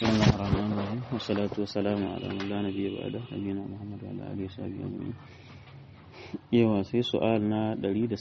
بسم الله الرحمن الرحيم والصلاة والسلام على من لا نبي بعده نبينا محمد وعلى آله وصحبه أجمعين yawa sai su'al na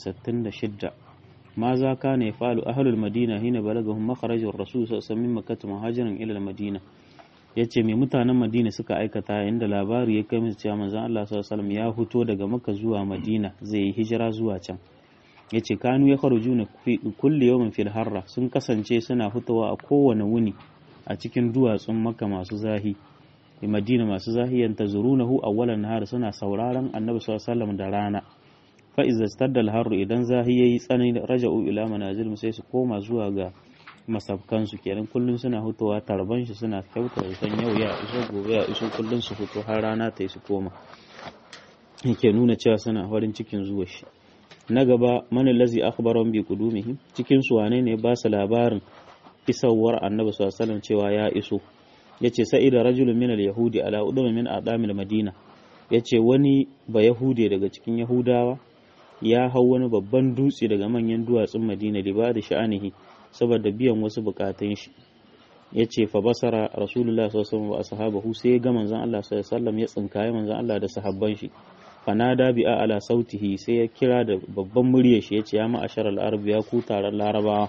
166 ma za ka ne fa'alu ahlul madina hina balagahum makharajur rasul sallallahu alaihi wasallam muhajiran ila madina yace me mutanen madina suka aikata inda labari ya kai musu cewa manzon Allah sallallahu alaihi ya fito daga makka zuwa madina zai yi hijira zuwa can yace kanu ya kharujuna fi kulli yawmin fil harra sun kasance suna fitowa a kowane wuni a cikin duwatsun makka masu zahi madina masu zahiyan ta zurunahu awwalan nahar suna sauraron annabi sallallahu da rana fa iza staddal harru idan zahi yayi tsanani raja'u ila manazil sai su koma zuwa ga masabkan su kenan kullun suna hutowa tarban shi suna kyauta san yau ya iso gobe ya iso kullun su fito har rana ta su koma yake nuna cewa suna farin cikin zuwa shi na gaba man lazi akhbaron bi qudumihim cikin su wane ne ba su labarin isawar annabi sallallahu alaihi cewa ya iso yace sa'ida rajulun min al-yahudi ala udum min adamil madina yace wani ba yahude daga cikin yahudawa ya hau wani babban dutse daga manyan duwatsun madina liba da sha'anihi saboda biyan wasu bukatun shi yace fa basara rasulullah sallallahu alaihi wasallam wa ashabahu sai ga manzon Allah sallallahu alaihi wasallam ya tsinkaye manzon Allah da sahabban shi fanada bi ala sautihi sai ya kira da babban muryar shi yace ya ma'ashar al-arab ya ku taron larabawa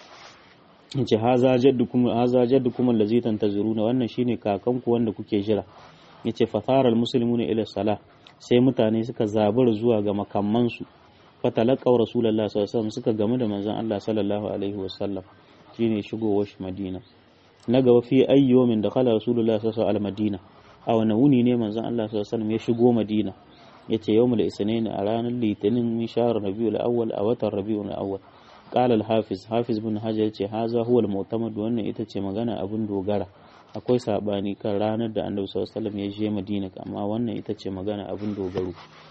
yace haza jaddukum haza jaddukum allazi tantazuruna wannan shine kakanku wanda kuke jira yace fatara almuslimuna ila salah sai mutane suka zabura zuwa ga makamman su fatalaqaw rasulullahi sallallahu alaihi wasallam suka gamu da manzon Allah sallallahu alaihi wasallam shine shigowar shi Madina na gaba fi ayyomin da khala rasulullahi sallallahu alaihi madina a wani wuni ne manzon Allah sallallahu alaihi wasallam ya shigo Madina yace yawmul isnin a ranar litinin min shahr rabiul awwal a watan rabiul awwal قال الحافظ حافظ بن حجر ce haza huwa al-mu'tamad wannan ita ce magana abin dogara akwai sabani kan ranar da Annabi sallallahu alaihi wasallam ya je Madina amma wannan ita ce magana abin dogaro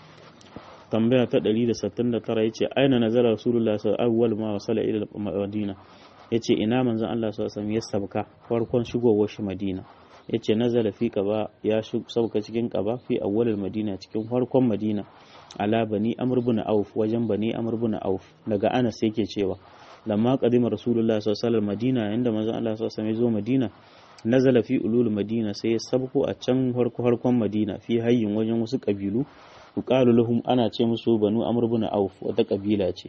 tambaya ta 169 yace aina nazara Rasulullah sallallahu alaihi wasallam ma wasala ila Madina yace ina manzon Allah sallallahu alaihi wasallam ya sabka farkon shigowar shi Madina yace nazala fi qaba ya sauka cikin qaba fi awwalil madina cikin farkon madina ala bani amr bin auf wajen bani amr bin auf daga anas yake cewa lamma qadima rasulullah sallallahu alaihi madina inda manzon Allah sallallahu alaihi zo madina nazala fi ulul madina sai ya sabko a can farko farkon madina fi hayyin wajen wasu kabilu yuqalu lahum ana ce musu banu amr bin auf wata kabila ce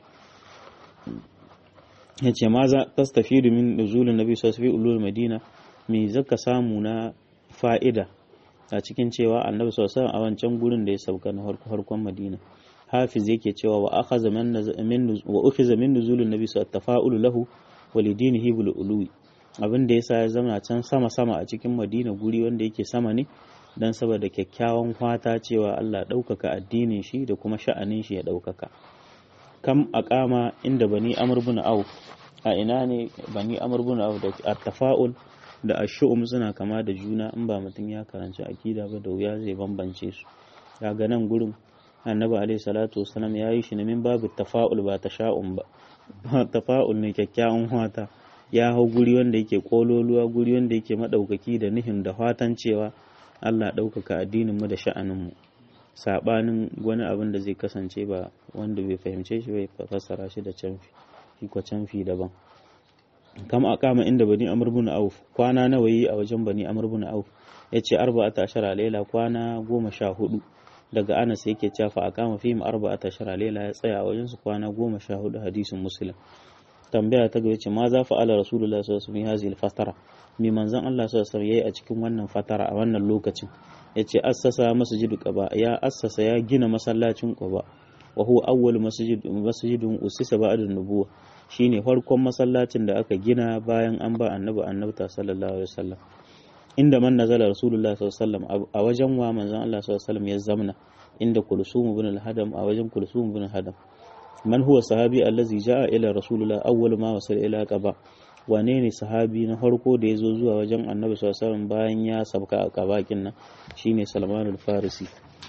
yace maza tastafidu min nuzulin nabi sallallahu alaihi ulul madina me zaka samu na fa'ida a cikin cewa annabi sallallahu a wancan gurin da ya sauka na harkon madina hafiz yake cewa wa akhadha min wa ukhiza min nuzulin nabi sallallahu tafa'ulu lahu wa lidinihi bil ului abin da yasa ya zama can sama sama a cikin madina guri wanda yake sama ne dan saboda kyakkyawan fata cewa Allah ɗaukaka addinin shi da kuma sha'anin shi ya ɗaukaka kam aqama inda bani amr bin auf a ina ne bani amr bin auf da at-tafa'ul da ashu'um suna kama da juna in ba mutum ya karanci akida ba da wuya zai bambance su kaga nan gurin annabi alaihi salatu wasalam ya yi shi ne min babu tafa'ul ba tasha'um ba tafa'ul ne kyakkyawan wata ya hau guri wanda yake kololuwa guri wanda yake madaukaki da nihin da fatan cewa Allah ɗaukaka addinin mu da sha'anin mu sabanin wani abin da zai kasance ba wanda bai fahimce shi bai fassara shi da canfi shi ko canfi daban kam a kama inda bani amr bin auf kwana nawa yi a wajen bani amr bin auf yace arba'ata ashara laila kwana goma sha hudu daga anas yake cewa fa akama fihim arba'ata ashara laila ya tsaya a wajen su kwana goma sha hudu hadisin muslim tambaya ta gaba ce ma za fa ala rasulullahi sallallahu alaihi wasallam fatara mi manzon Allah sallallahu alaihi wasallam yayi a cikin wannan fatara a wannan lokacin yace assasa masjidu quba ya assasa ya gina masallacin quba wa huwa awwal masjid masjidun usisa ba'da nubuwa shine farkon masallacin da aka gina bayan an ba annabi annabta sallallahu alaihi wasallam inda man nazala rasulullah sallallahu alaihi wasallam a wajen wa manzon Allah sallallahu alaihi wasallam ya zamna inda kulsum ibn al-hadam a wajen kulsum ibn al-hadam man huwa sahabi allazi jaa ila rasulullah awwal ma wasala ila qaba wane ne sahabi na farko da ya zo zuwa wajen annabi sallallahu alaihi wasallam bayan ya sabka a qabakin nan shine salman al-farisi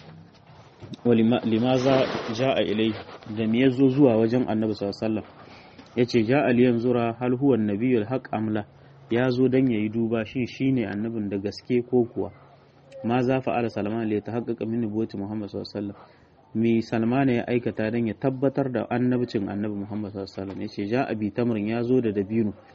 limaza ja'a ilai da me yazo zuwa wajen annabi sallallahu alaihi wasallam yace ja'a liyan zura hal huwa nabiyul haq amla ya zo dan yayi duba shin shine annabin da gaske ko kuwa ma za fa'ala salman li tahaqqaqa min nubuwwati muhammad sallallahu alaihi wasallam me salman ya aikata dan ya tabbatar da annabcin annabi muhammad sallallahu alaihi wasallam yace ja'a bi tamrin ya zo da dabino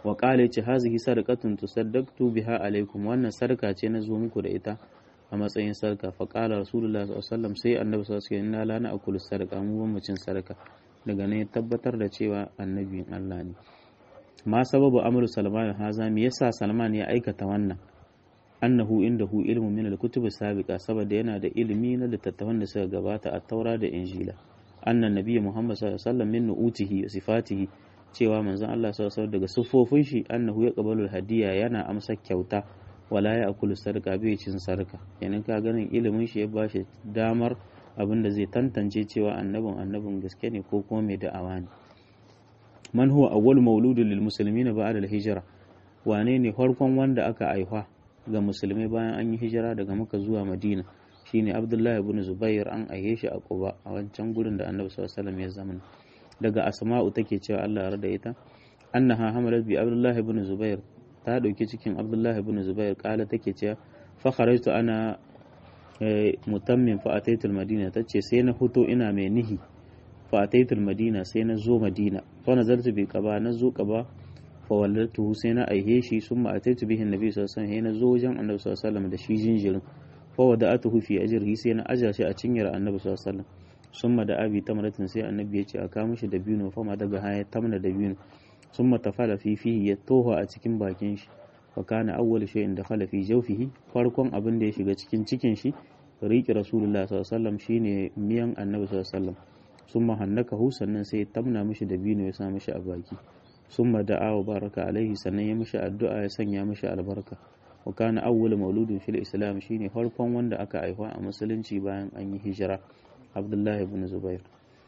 wa qala yace hazihi sadaqatun tusaddaqtu biha alaikum wannan sarka ce na zo muku da ita a matsayin sarka fa qala rasulullah sallallahu alaihi wasallam sai annabi sallallahu alaihi wasallam inna la na'kulu sarqa mu ban mu cin sarka daga ne tabbatar da cewa annabin Allah ne ma sababu amru salman haza me yasa salman ya aikata wannan annahu indahu ilmu min al-kutub sabiqa saboda yana da ilimi na littattafan da suka gabata a taura da injila annan nabiyyi muhammad sallallahu alaihi wasallam min nu'utihi wa sifatihi cewa manzon Allah sallallahu alaihi daga siffofin shi annahu ya qabalu hadiya yana amsa kyauta wala ya akulu sarka bai cin sarka yanin ka ganin ilimin shi ya bashi damar abin da zai tantance cewa annabin annabin gaske ne ko kuma mai da'awa ne man huwa awwal mauludin lil muslimina ba'da al hijra wane ne farkon wanda aka aifa ga musulmai bayan an yi hijira daga maka zuwa madina shine abdullahi ibn zubair an aihe shi a quba a wancan gurin da annabi sallallahu alaihi wasallam ya zama daga asma'u take cewa Allah ya rada ita annaha hamalat bi abdullahi ibn zubair ta dauki cikin abdullahi ibn zubair kala take cewa fa kharajtu ana mutammin fa ataitul madina tace sai na fito ina mai nihi fa ataitul madina sai na zo madina fa nazartu bi qaba na zo qaba fa wallatu sai na aihe shi summa ataitu bihi annabi sallallahu alaihi wasallam na zo wajen annabi sallallahu alaihi wasallam da shi jinjirin fa wada'atuhu fi ajrihi sai na aja shi a cinyar annabi sallallahu alaihi wasallam summa da abi tamratin sai annabi ya ce a kawo mishi da biyu fa ma daga haya tamna da biyu summa tafala fi fihi ya toho a cikin bakin shi wa kana awwal shay'in da khala fi jawfihi farkon abin da ya shiga cikin cikin shi riƙe rasulullah sallallahu alaihi wasallam shine miyan annabi sallallahu alaihi wasallam summa hannakahu sannan sai tamna mishi da biyu ya sa mishi a baki summa da'a wa baraka alaihi sannan ya mishi addu'a ya sanya mishi albarka wa kana awwal mauludin fil islam shine farkon wanda aka haifa a musulunci bayan an yi hijira abdullahi ibn zubair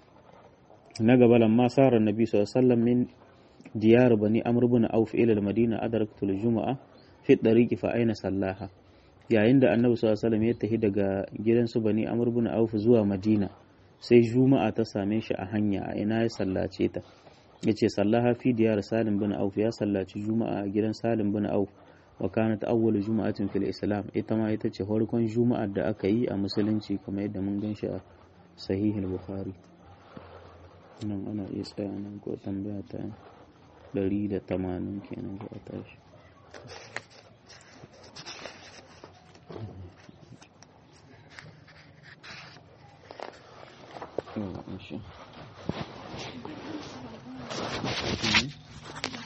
na gaba lamma sara nabi sallallahu alaihi wasallam min diyar bani amr ibn auf ila al-madina adraktu al-jumu'a fi tariqi fa aina sallaha yayin da annabi sallallahu alaihi wasallam ya tafi daga gidansu bani amr ibn auf zuwa madina sai juma'a ta same shi a hanya a ina ya sallace ta yace sallaha fi diyar salim bin auf ya sallaci juma'a a gidan salim bin auf wa kanat awwal juma'atin fil islam ita ma ita ce farkon juma'ar da aka yi a musulunci kamar yadda mun gan shi a sahihul bukhari nan ana iya tsaya nan ko tambaya ta 180 kenan za a tashi Oh,